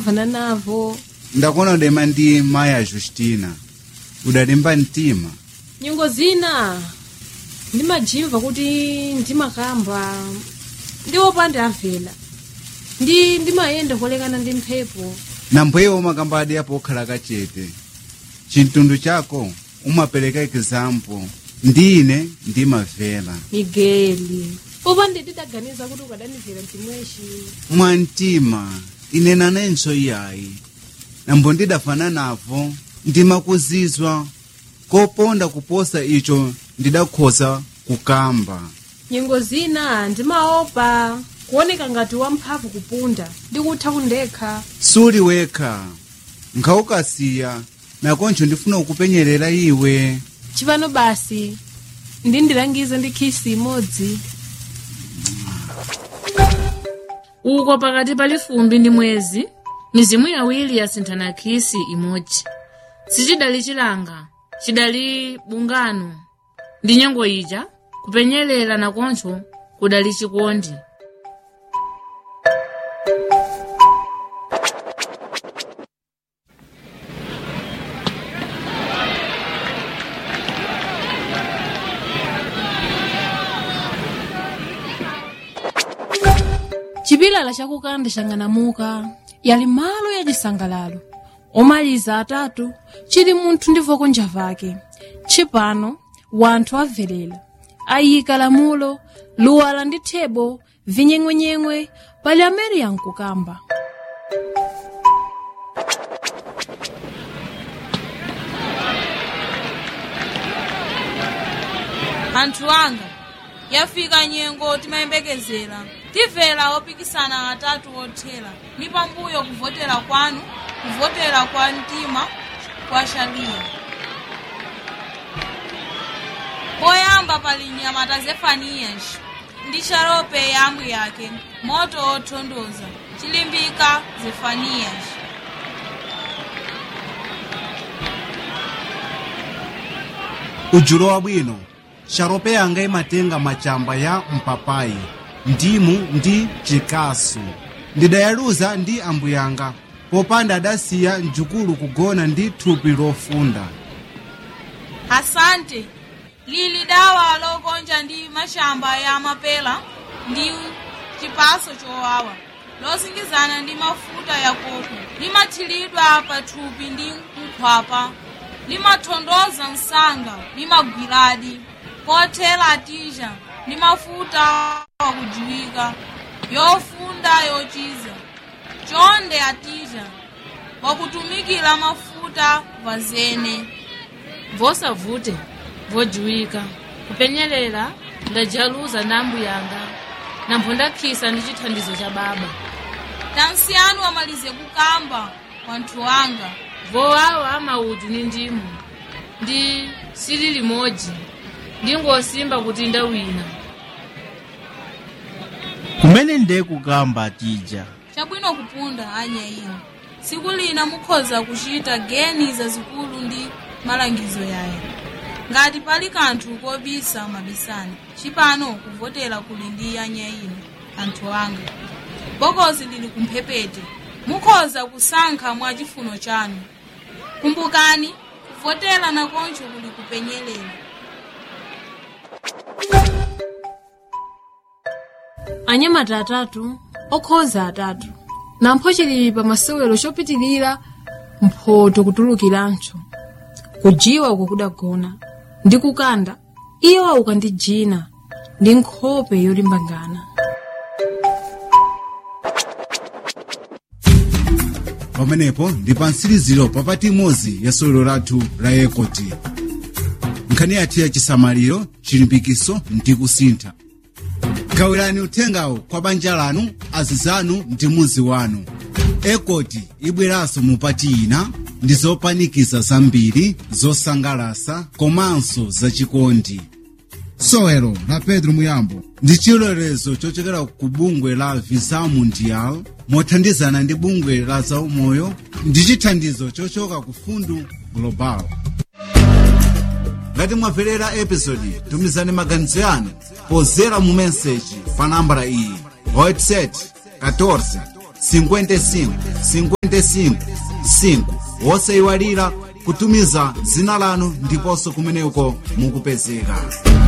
vana navo ndakona udema ndi mayi a justina udalimba mtima nyengo zina ndimajimva kuti ndimakamba ndiwopanda amvera ndi ndimayenda kolekana ndi mphepo nampweyo umakamba adi apo okhala kachete chintundwe chako umapereka example ndine ndimavera migeli popande tidaganiza kuti ukadanivera mtimweshi mwamtima ine nanenso iyayi nambo ndidafana navo ndimakuzizwa koponda kuposa icho ndidakhoza kukamba nyengo zina ndimaopa kuoneka ngati wamphamvu kupunda ndikutha kundekha suli wekha nkhawukasiya nakoncho ndifuna kukupenyerera iwe chipano basi ndindilangize ndi khisi imodzi uko pakati pali fumbi ndi mwezi mizimu yawiri yasinthana khisi imodzi sichidali chilanga chidali bungano ndi nyengo ija kupenyerera nakoncho kudali chikondi chipilala chakukanda chang'anamuka yali malo ya chisangalalo omaliza atatu chili munthu ndi voko njavake tshipano wanthu abverera ayika lamulo luwala ndi thebo vinyeng'wenyeng'we pali amene yankukamba anthu anga yafika nyengo timayembekezera timvera opikisana atatu othera ni pambuyo kuvotera kwanu kuvotera kwa mtima kwa shaliya poyamba pali nyamata zefaniyas ndi sharope yambu yake moto othondoza chilimbika zefaniyas ujulo wabwino sharope yanga imatenga machamba ya mpapayi ndimu ndi chikasu ndidayaluza ndi ambuyanga popanda adasiya mjukulu kugona ndi thupi lofunda asante lili dawa lokonja ndi mashamba ya mapela ndi chipaso chowawa losingizana ndi mafuta ya koko limathiridwa pa thupi ndi nkhwapa limathondoza msanga limagwiradi kothera atija ndi mafuta wakujiwika yofunda yochiza chonde atija wakutumikira mafuta vazene vosavute vojiwika kupenyerera ndajaluza na ambuyanga nampho ndakhisa ndi chithandizo cha baba tansiyanu amalize kukamba wanthu wanga vowawa amautu ni ndimu ndi sili limodzi ndingosimba kuti ndawina kumene ndiye kukamba tija chabwino kupunda anya ino tsiku lina mukhoza kuchita geni zazikulu ndi malangizo yayo ngati pali kanthu kobisa mabisani chipano kuvotera kuli ndi anya ino anthu anga bokosi lili kumphepete mukhoza kusankha mwa chifuno chanu kumbukani kuvotera nakoncho kuli kupenyerera anyamata atatu okhoza atatu nampho chili pa masewero chopitilira mphoto kutulukirancho kujiwa uko kudagona ndi kukanda iyo auka ndi jina ndi nkhope yolimbangana pamenepo ndi pa mtsiriziro papati imodzi ya sewero lathu la ekoti nkhani yathu ya chisamaliro chilimbikiso ndi kusintha gawirani uthengawo kwa banja lanu azizanu ndi muzi wanu ekoti ibweranso mupati ina ndi zopanikiza zambiri zosangalasa komanso zachikondi sewero la pedro muyambo ndi chilolezo chochokera ku bungwe la visa mundial mothandizana ndi bungwe la zaumoyo ndi chithandizo chochoka ku fundu global ngati mwamverera episodi tumizani maganizo yanu pozera mu meseji pa nambala iyi website 14 55 55 5 wosayiwalira kutumiza dzina lanu ndiponso kumeneko mukupezeka